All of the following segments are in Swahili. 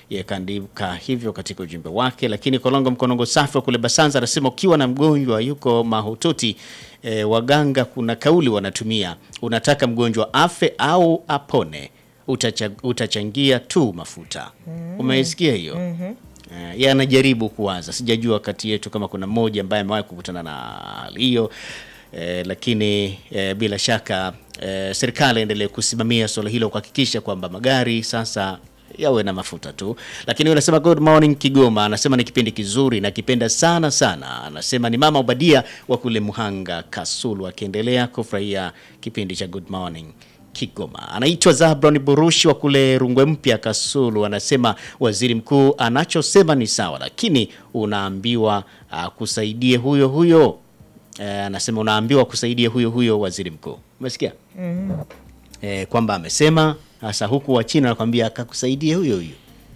yakaandika hivyo katika ujumbe wake. Lakini Kolongo Mkonongo Safi wa kule Basanza anasema ukiwa na mgonjwa yuko mahututi e, waganga kuna kauli wanatumia, unataka mgonjwa afe au apone, utacha, utachangia tu mafuta. Umeisikia hiyo? Eh, yeye anajaribu kuwaza, sijajua kati yetu kama kuna mmoja ambaye amewahi kukutana na hali hiyo eh, lakini eh, bila shaka eh, serikali endelee kusimamia suala hilo kuhakikisha kwamba magari sasa yawe na mafuta tu. Lakini unasema good morning Kigoma, anasema ni kipindi kizuri na kipenda sana sana. Anasema ni mama Obadia wa kule Muhanga Kasulu, akiendelea kufurahia kipindi cha good morning Kigoma. Anaitwa Zabron Burushi wa kule Rungwe Mpya Kasulu, anasema waziri mkuu anachosema ni sawa, lakini unaambiwa uh, kusaidie huyo huyo Eh, anasema unaambiwa kusaidia huyo huyo waziri mkuu. Umesikia? Eh, kwamba amesema hasa huku wa China anakwambia akakusaidia huyo huyo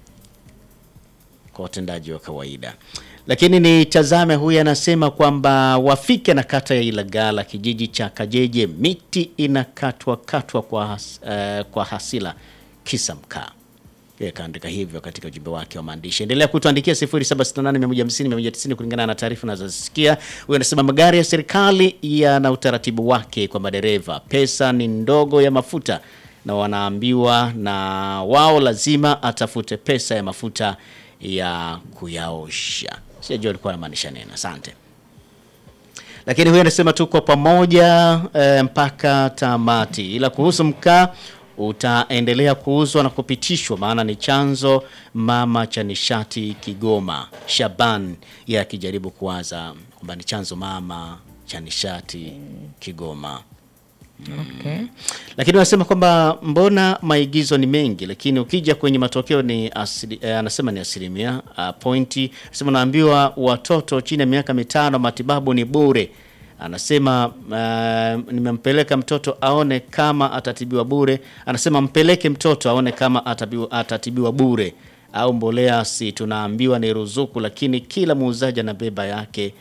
kwa watendaji wa kawaida. Lakini nitazame huyu anasema kwamba wafike na kata ya Ilagala kijiji cha Kajeje miti inakatwa katwa kwa, has, eh, kwa hasila kisa mkaa. Yeye kaandika hivyo katika ujumbe wake wa maandishi. Endelea kutuandikia 0768150190 kulingana na taarifa unazosikia. Huyu anasema magari ya serikali yana utaratibu wake kwa madereva, pesa ni ndogo ya mafuta na wanaambiwa na wao lazima atafute pesa ya mafuta ya kuyaosha. Sijajua alikuwa anamaanisha nini. Asante. Lakini huyu anasema tuko pamoja e, mpaka tamati, ila kuhusu mkaa utaendelea kuuzwa na kupitishwa, maana ni chanzo mama cha nishati Kigoma. Shaban yeye akijaribu kuwaza kwamba ni chanzo mama cha nishati Kigoma. Okay. Lakini wanasema kwamba mbona maigizo ni mengi, lakini ukija kwenye matokeo ni asili, eh, anasema ni asilimia uh, pointi. Anasema naambiwa watoto chini ya miaka mitano matibabu ni bure. Anasema uh, nimempeleka mtoto aone kama atatibiwa bure. Anasema mpeleke mtoto aone kama atabiwa, atatibiwa bure au mbolea, si tunaambiwa ni ruzuku, lakini kila muuzaji anabeba yake.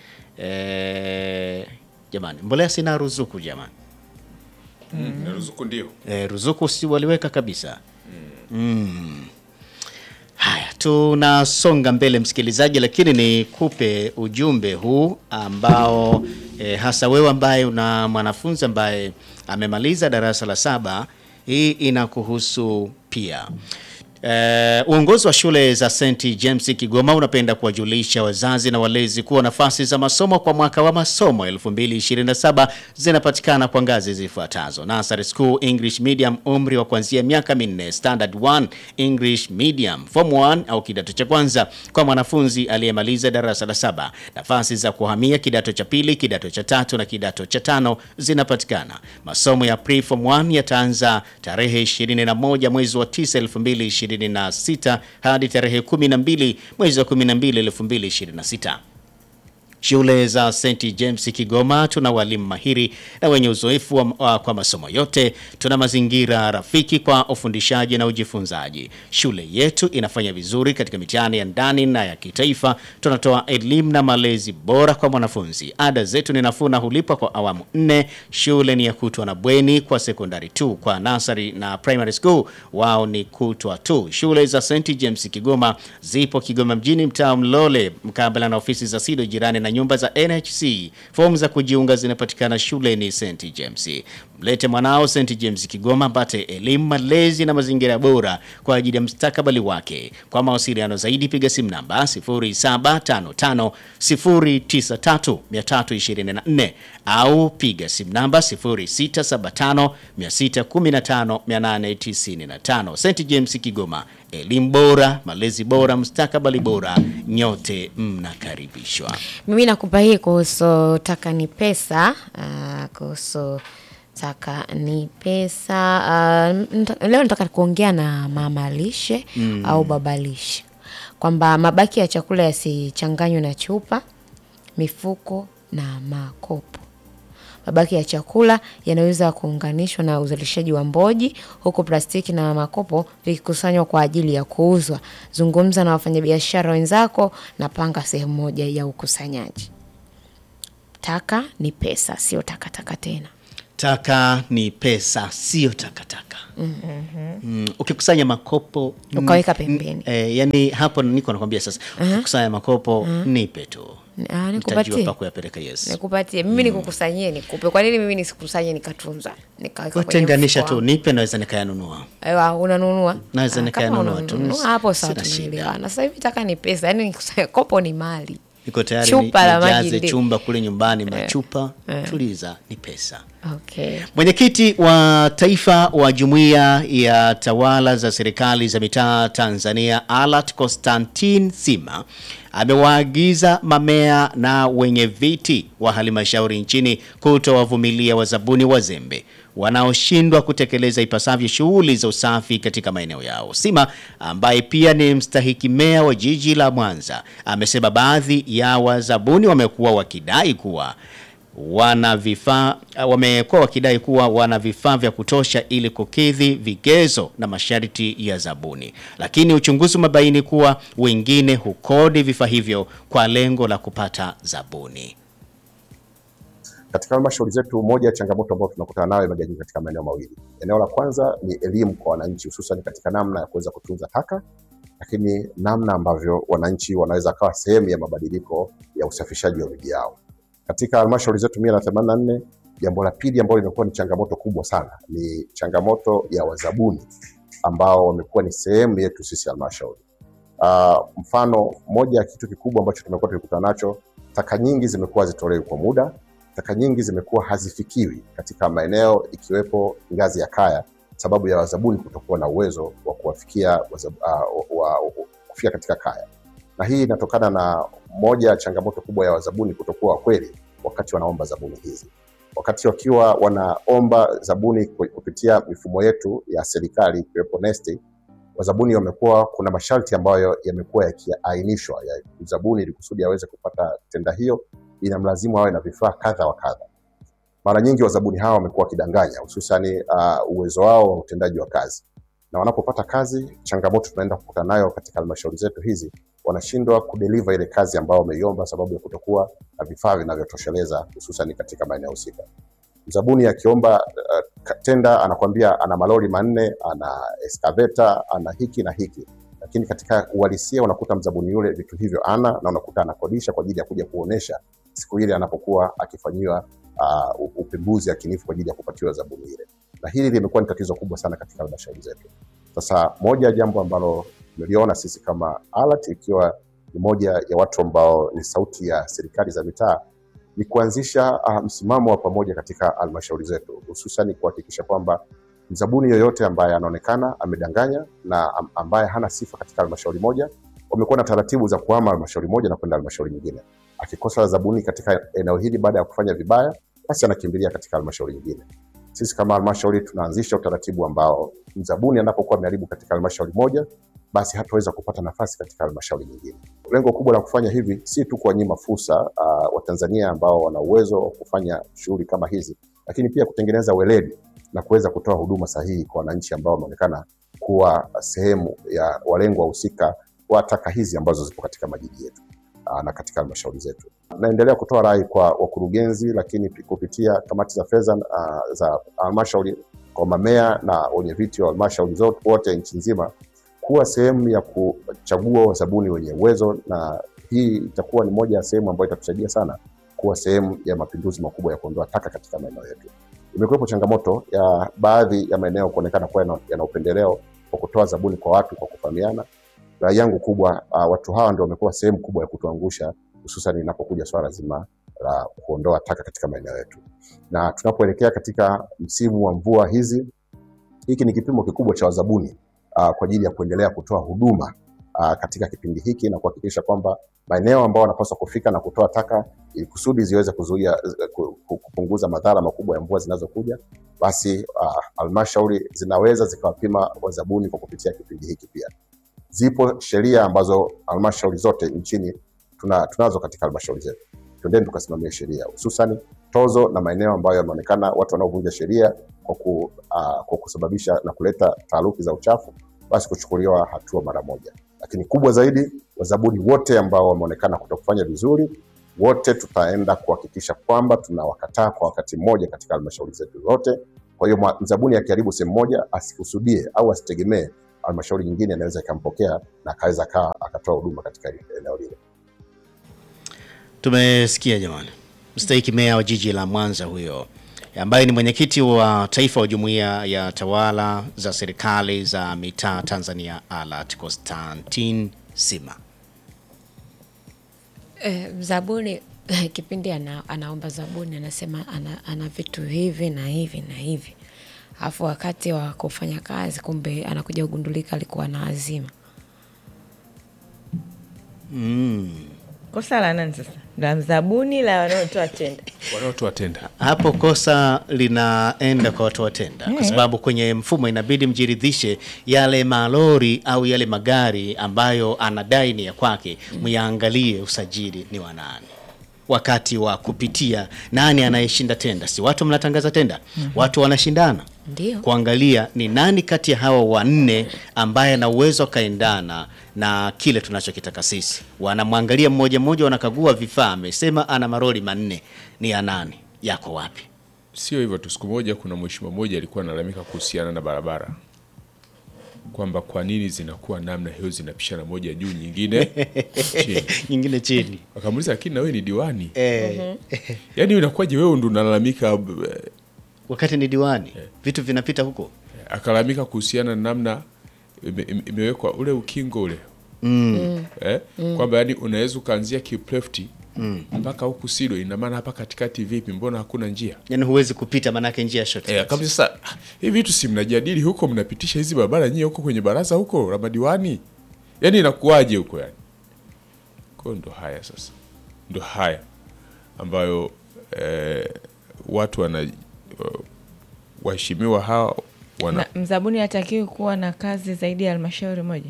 Eh, jamani, mbolea sina ruzuku jamani. Na ruzuku ndio E, ruzuku si waliweka kabisa. Mm. Haya, tunasonga mbele msikilizaji, lakini nikupe ujumbe huu ambao e, hasa wewe ambaye una mwanafunzi ambaye amemaliza darasa la saba, hii inakuhusu pia. Eh, uongozi wa shule za St James Kigoma unapenda kuwajulisha wazazi na walezi kuwa nafasi za masomo kwa mwaka wa masomo 2027 zinapatikana kwa ngazi zifuatazo: Nursery School English Medium, umri wa kuanzia miaka minne; Standard 1 English Medium, Form 1 au kidato cha kwanza kwa mwanafunzi aliyemaliza darasa la saba. Nafasi za kuhamia kidato cha pili, kidato cha tatu na kidato cha tano zinapatikana. Masomo ya Pre-Form 1 yataanza tarehe 21 mwezi wa 9 2026 hadi tarehe 12 mwezi wa 12 2026. Shule za St James Kigoma tuna walimu mahiri na wenye uzoefu wa, wa, kwa masomo yote. Tuna mazingira rafiki kwa ufundishaji na ujifunzaji. Shule yetu inafanya vizuri katika mitihani ya ndani na ya kitaifa. Tunatoa elimu na malezi bora kwa mwanafunzi. Ada zetu ni nafuu na hulipwa kwa awamu nne. Shule ni ya kutwa na bweni kwa sekondari tu. Kwa nasari na primary school wao ni kutwa tu. Shule za St James Kigoma zipo Kigoma mjini, mtaa Mlole, mkabala na ofisi za SIDO jirani na nyumba za NHC. Fomu za kujiunga zinapatikana shuleni St James. Mlete mwanao St James Kigoma apate elimu, malezi na mazingira bora kwa ajili ya mustakabali wake. Kwa mawasiliano zaidi piga simu namba 0755 093 324 au piga simu namba 0675 615 895. St James Kigoma, elimu bora, malezi bora, mustakabali bora, nyote mnakaribishwa. Mimi nakupa hii kuhusu taka ni pesa. Uh, kuhusu taka ni pesa. Uh, nta- leo nataka kuongea na mama lishe au baba lishe kwamba mabaki ya chakula yasichanganywe na chupa, mifuko na makopo. Mabaki ya chakula yanaweza kuunganishwa na uzalishaji wa mboji, huku plastiki na makopo vikikusanywa kwa ajili ya kuuzwa. Zungumza na wafanyabiashara wenzako na panga sehemu moja ya ukusanyaji. Taka ni pesa, sio takataka tena. taka ni pesa, sio takataka. Mm, ukikusanya makopo Ukaweka mm, pembeni. eh, yani hapo niko nakwambia sasa, ukikusanya makopo nipe tu, Ah, nitajua nikupatie pa kuyapeleka. Yes, nikupatie mimi nikukusanyie nikupe kwa nini mimi nisikusanye nikatunza nikaweka kwenye kutenganisha mfuko tu, wangu? nipe, naweza nikayanunua. Ewa, unanunua Naweza Ah, nikayanunua kama tu. unanunua, hapo sawa Sina shida. tumeelewana sasa hivi taka ni pesa yani nikusanya kopo ni mali Niko tayari Chupa la maji nijaze ndi- chumba kule nyumbani machupa, tuliza, ni pesa. okay Mwenyekiti wa taifa wa Jumuiya ya Tawala za Serikali za Mitaa Tanzania, Alat Constantine Sima amewaagiza mamea na wenye viti wa halmashauri nchini kutowavumilia wazabuni wazembe wanaoshindwa kutekeleza ipasavyo shughuli za usafi katika maeneo yao. Sima ambaye pia ni mstahiki meya wa jiji la Mwanza amesema baadhi ya wazabuni wamekuwa wakidai kuwa wana vifaa wamekuwa wakidai kuwa wana vifaa vya kutosha ili kukidhi vigezo na masharti ya zabuni, lakini uchunguzi umebaini kuwa wengine hukodi vifaa hivyo kwa lengo la kupata zabuni. Katika halmashauri zetu, moja ya changamoto ambayo tunakutana nayo imegawanyika katika maeneo mawili. Eneo la kwanza ni elimu kwa wananchi, hususan katika namna ya kuweza kutunza taka, lakini namna ambavyo wananchi wanaweza kawa sehemu ya mabadiliko ya usafishaji wa miji yao. Katika halmashauri zetu mia na themanini na nne, jambo la pili ambalo limekuwa ni changamoto kubwa sana ni changamoto ya wazabuni ambao wamekuwa ni sehemu yetu sisi halmashauri. Uh, mfano moja ya kitu kikubwa ambacho tumekuwa tukikutana nacho, taka nyingi zimekuwa zitolewi kwa muda taka nyingi zimekuwa hazifikiwi katika maeneo ikiwepo ngazi ya kaya, sababu ya wazabuni kutokuwa na uwezo wa kuwafikia wazab, uh, wa, wa, kufika katika kaya, na hii inatokana na moja ya changamoto kubwa ya wazabuni kutokuwa wakweli wakati wanaomba zabuni hizi. Wakati wakiwa wanaomba zabuni kupitia mifumo yetu ya serikali ikiwepo NeST, wazabuni wamekuwa kuna masharti ambayo yamekuwa yakiainishwa ya zabuni ili kusudi aweze kupata tenda hiyo inamlazimu awe na vifaa kadha wa kadha. Mara nyingi wazabuni hawa wamekuwa wakidanganya, hususani uh, uwezo wao wa utendaji wa kazi, na wanapopata kazi, changamoto tunaenda kukutana nayo katika halmashauri zetu hizi, wanashindwa kudeliver ile kazi ambayo wameiomba, sababu ya kutokuwa na vifaa vinavyotosheleza, hususani katika maeneo husika. Mzabuni akiomba uh, tenda anakwambia ana malori manne, ana excavator, ana hiki na hiki lakini katika uhalisia unakuta mzabuni yule vitu hivyo ana na unakuta anakodisha kwa ajili ya kuja kuonesha siku ile anapokuwa akifanyiwa uh, upembuzi yakinifu kwa ajili ya kupatiwa zabuni ile, na hili limekuwa ni tatizo kubwa sana katika halmashauri zetu. Sasa moja ya jambo ambalo tumeliona sisi kama ALAT ikiwa ni moja ya watu ambao ni sauti ya serikali za mitaa ni kuanzisha uh, msimamo wa pamoja katika halmashauri zetu, hususan kuhakikisha kwamba mzabuni yoyote ambaye anaonekana amedanganya na ambaye hana sifa katika halmashauri moja, wamekuwa na taratibu za kuhama halmashauri moja na kwenda halmashauri nyingine. Akikosa zabuni katika eneo hili baada ya kufanya vibaya, basi anakimbilia katika halmashauri nyingine. Sisi kama halmashauri tunaanzisha utaratibu ambao mzabuni anapokuwa ameharibu katika halmashauri moja, basi hataweza kupata nafasi katika halmashauri nyingine. Lengo kubwa la kufanya hivi si tu kuwanyima fursa uh, Watanzania ambao wana uwezo wa kufanya shughuli kama hizi, lakini pia kutengeneza weledi na kuweza kutoa huduma sahihi kwa wananchi ambao wameonekana kuwa sehemu ya walengwa wahusika wa taka hizi ambazo zipo katika majiji yetu na katika halmashauri zetu. Naendelea kutoa rai kwa wakurugenzi, lakini kupitia kamati za fedha uh, za halmashauri kwa mamea na wenye viti wa halmashauri zote wote nchi nzima kuwa sehemu ya kuchagua wazabuni wenye uwezo, na hii itakuwa ni moja ya sehemu ambayo itatusaidia sana kuwa sehemu ya mapinduzi makubwa ya kuondoa taka katika maeneo yetu. Imekuwepo changamoto ya baadhi ya maeneo kuonekana kuwa yana upendeleo kwa kutoa zabuni kwa watu kwa kufahamiana. Rai yangu kubwa, uh, watu hawa ndio wamekuwa sehemu kubwa ya kutuangusha, hususan inapokuja swala zima la kuondoa taka katika maeneo yetu, na tunapoelekea katika msimu wa mvua hizi, hiki ni kipimo kikubwa cha wazabuni uh, kwa ajili ya kuendelea kutoa huduma uh, katika kipindi hiki na kuhakikisha kwamba maeneo ambao wanapaswa kufika na kutoa taka ili kusudi ziweze kuzuia kupunguza madhara makubwa ya mvua zinazokuja, basi halmashauri uh, zinaweza zikawapima wazabuni kwa kupitia kipindi hiki. Pia zipo sheria ambazo halmashauri zote nchini tuna, tunazo katika halmashauri zetu. Twendeni tukasimamia sheria, hususani tozo na maeneo ambayo yameonekana watu wanaovunja sheria kwa, ku, uh, kwa kusababisha na kuleta taaruki za uchafu, basi kuchukuliwa hatua mara moja. Lakini kubwa zaidi, wazabuni wote ambao wameonekana kutokufanya vizuri wote tutaenda kuhakikisha kwamba tunawakataa kwa wakati mmoja katika halmashauri zetu zote. Kwa hiyo mwa- mzabuni akiharibu sehemu moja asikusudie au asitegemee halmashauri nyingine inaweza ikampokea na akaweza kaa akatoa huduma katika eneo lile. Tumesikia jamani, mstahiki meya wa jiji la Mwanza huyo ambaye ni mwenyekiti wa taifa wa jumuiya ya tawala za serikali za mitaa Tanzania ALAT Constantine Sima. Eh, zabuni kipindi ana, anaomba zabuni anasema ana, ana vitu hivi na hivi na hivi, alafu wakati wa kufanya kazi kumbe anakuja kugundulika alikuwa na azima. Kosa la nani sasa? La mzabuni la wanaotoa tenda? wanaotoa tenda Hapo kosa linaenda kwa watu watenda, kwa sababu kwenye mfumo inabidi mjiridhishe yale malori au yale magari ambayo anadai ni ya kwake, myaangalie usajili ni wa nani wakati wa kupitia nani anayeshinda tenda. Si watu mnatangaza tenda, watu wanashindana Ndio. kuangalia ni nani kati ya hawa wanne ambaye ana uwezo akaendana na kile tunachokitaka sisi. Wanamwangalia mmoja mmoja, wanakagua vifaa, amesema ana maroli manne, ni ya nani, yako wapi? sio hivyo tu siku moja kuna mheshimiwa mmoja alikuwa analalamika kuhusiana na barabara kwamba kwa nini zinakuwa namna hiyo zinapishana moja juu nyingine chini nyingine chini akamuuliza lakini na wewe ni diwani eh, yaani inakuwaje wewe ndo unalalamika eh, wakati ni diwani, vitu vinapita huko akalalamika kuhusiana na namna ime- ime- imewekwa ule ukingo ule eh? kwamba yani unaweza ukaanzia kiplefti mpaka huku Sido, ina maana hapa katikati vipi? Mbona hakuna njia yani huwezi kupita, manake njia short eh? Kabisa. Sasa ah, hivi vitu si mnajadili huko, mnapitisha hizi barabara nyie huko kwenye baraza huko la madiwani, yani inakuwaje huko yani? Kwa hiyo ndo haya sasa, ndo haya ambayo eh, watu wana waheshimiwa hawa wana Na mzabuni hatakiwi kuwa na kazi zaidi ya halmashauri moja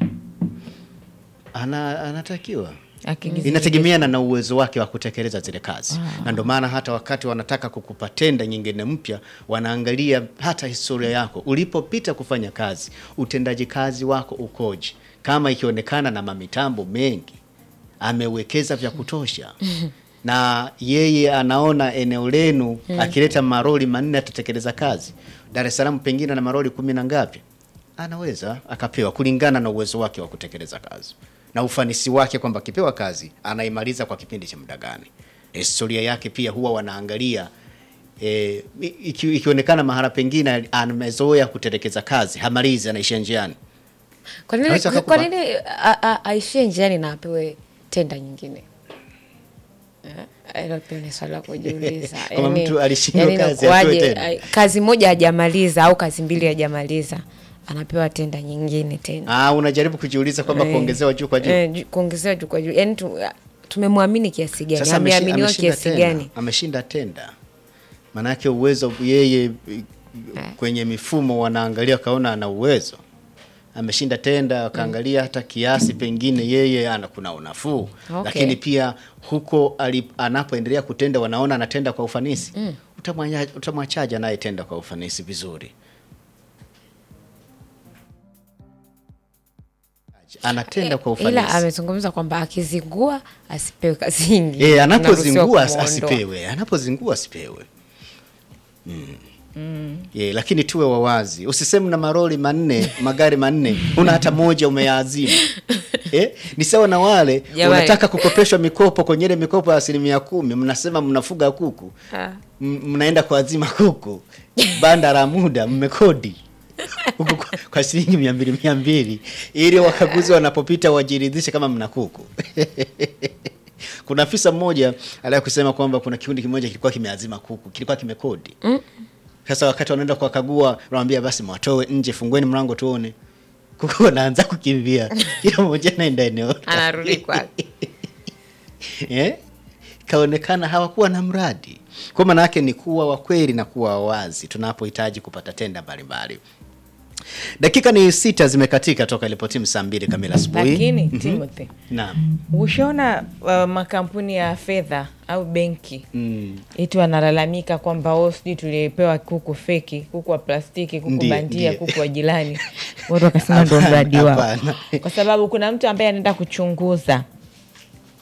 ana, anatakiwa Akigiza- inategemeana na uwezo wake wa kutekeleza zile kazi na ndio maana hata wakati wanataka kukupa tenda nyingine mpya wanaangalia hata historia yako ulipopita kufanya kazi utendaji kazi wako ukoje kama ikionekana na mamitambo mengi amewekeza vya kutosha na yeye anaona eneo lenu akileta maroli manne atatekeleza kazi Dar es Salaam pengine na maroli kumi na ngapi anaweza akapewa kulingana na uwezo wake wa kutekeleza kazi na ufanisi wake kwamba akipewa kazi anaimaliza kwa kipindi cha muda gani. Historia yake pia huwa wanaangalia e, iki, ikionekana mahala pengine amezoea kutelekeza kazi hamalizi, anaishia njiani. Kwa nini, Anaweza kwa akakupa- nini a- a- aishie njiani na apewe tenda nyingine? Eh, Hilo pia ni swali la kujiuliza. Kama mtu alishindwa kazi, inakuwaje, apewe tena? ai- kazi moja hajamaliza au kazi mbili hajamaliza anapewa tenda nyingine tena. Ah, unajaribu kujiuliza kwamba Eh, kuongezewa juu kwa juu. eh, ju- kuongezewa juu kwa juu, yaani tu, tumemwamini kiasi gani, Sasa ameshi- ameaminiwa ameshinda kiasi tenda. gani? Ameshinda tenda, maanake uwezo yeye i- kwenye mifumo wanaangalia wakaona ana uwezo, ameshinda tenda, wakaangalia hata kiasi pengine yeye ana kuna unafuu Okay. lakini pia huko ali- anapoendelea kutenda wanaona anatenda kwa ufanisi Utamwanya- utamwachaje anayetenda kwa ufanisi vizuri? Anatenda kwa Ila ufanisi amezungumza kwamba akizingua asipewe kazi nyingi. Eh, anapozingua Anaruhusiwa as- kumuondoa. asipewe, anapozingua asipewe. Mm. Yeah, lakini tuwe wawazi, usiseme na maroli manne magari manne una hata moja umeyaazima. Eh, ni sawa na wale Jamani. unataka kukopeshwa mikopo kwenye ile mikopo ya asilimia kumi, mnasema mnafuga kuku Ah. M- mnaenda kuazima kuku banda la muda mmekodi huku kwa, kwa shilingi mia mbili mia mbili ili wakaguzi wanapopita wajiridhishe kama mna kuku kuna afisa mmoja aliwahi kusema kwamba kuna kikundi kimoja kilikuwa kimeazima kuku kilikuwa kimekodi sasa wakati wanaenda kuwakagua wanamwambia basi mwatoe nje fungueni mlango tuone kuku wanaanza kukimbia kila mmoja anaenda eneo lake. Anarudi kwake. eh? Kaonekana hawakuwa na mradi. Kwa maana yake ni kuwa wa kweli na kuwa wazi tunapohitaji kupata tenda mbalimbali. Dakika ni sita zimekatika toka ilipotimu saa mbili kamili asubuhi. lakini Timothy Naam. ushaona uh, makampuni ya fedha au benki Mm. iti wanalalamika kwamba o sijui tulipewa kuku feki kuku wa plastiki kuku Ndiyo, bandia ndiyo. kuku wa jirani watu wakasema ndo Hapana, mradi wao hapana. kwa sababu kuna mtu ambaye anaenda kuchunguza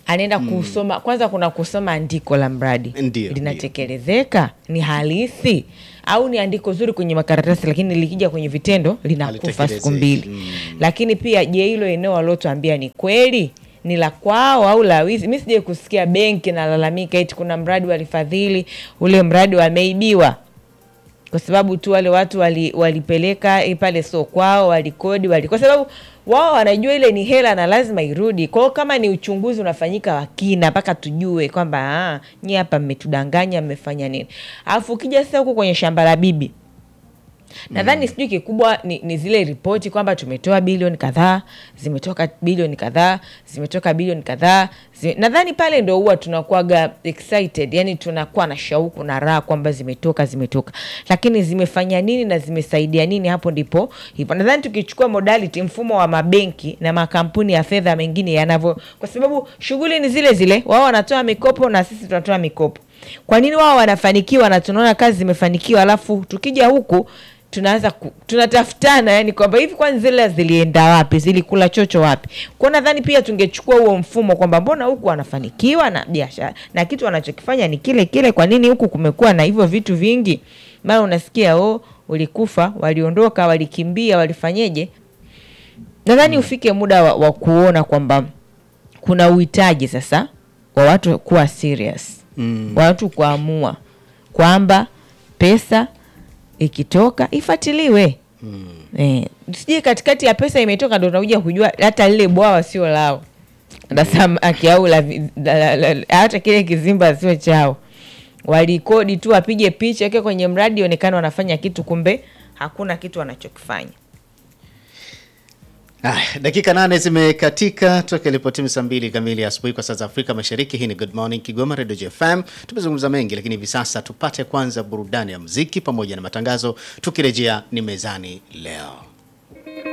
anaenda kusoma kwanza kuna kusoma andiko la mradi Ndio, linatekelezeka ni halisi au ni andiko zuri kwenye makaratasi lakini likija kwenye vitendo linakufa siku Halitekelezeki. mbili lakini pia je hilo eneo walotuambia ni kweli ni la kwao au la wizi mi sijai kusikia benki nalalamika eti kuna mradi walifadhili ule mradi wameibiwa kwa sababu tu wale watu wali, walipeleka eh, pale sio kwao walikodi wali, kwa sababu wao wanajua ile ni hela na lazima irudi kwao. Kama ni uchunguzi unafanyika wa kina mpaka tujue kwamba ah, nyi hapa mmetudanganya, mmefanya nini. Alafu ukija sasa huku kwenye shamba la bibi nadhani sijui kikubwa ni, ni zile ripoti kwamba tumetoa bilioni kadhaa zimetoka bilioni kadhaa zimetoka bilioni kadhaa zi, nadhani pale ndo huwa tunakuwaga excited yani tunakuwa na shauku na raha kwamba zimetoka zimetoka lakini zimefanya nini na zimesaidia nini hapo ndipo hivyo nadhani tukichukua modality mfumo wa mabenki na makampuni ya fedha mengine yanavyo kwa sababu shughuli ni zile zile wao wanatoa mikopo na sisi tunatoa mikopo kwa nini wao wanafanikiwa na tunaona kazi zimefanikiwa alafu tukija huku tunaanza ku, tunatafutana yani kwamba hivi kwani zile zilienda wapi zilikula chocho wapi kwao nadhani pia tungechukua huo mfumo kwamba mbona huku wanafanikiwa na biashara na kitu wanachokifanya ni kile kile kwa nini huku kumekuwa na hivyo vitu vingi mara unasikia oh ulikufa waliondoka walikimbia walifanyeje nadhani ufike muda wa, wa kuona kwamba kuna uhitaji sasa wa watu kuwa serious mm. wa watu kuamua kwamba pesa ikitoka ifuatiliwe mm. eh, sijui katikati ya pesa imetoka ndo unakuja kujua hata lile bwawa sio lao la samaki au la vi- la- la- la- hata kile kizimba sio chao walikodi tu wapige picha weke kwenye mradi onekana wanafanya kitu kumbe hakuna kitu wanachokifanya Ah, dakika nane zimekatika toka ilipotimu saa mbili kamili asubuhi kwa saa za Afrika Mashariki. Hii ni Good Morning Kigoma Radio JFM. Tumezungumza mengi, lakini hivi sasa tupate kwanza burudani ya muziki pamoja na matangazo. Tukirejea ni mezani leo.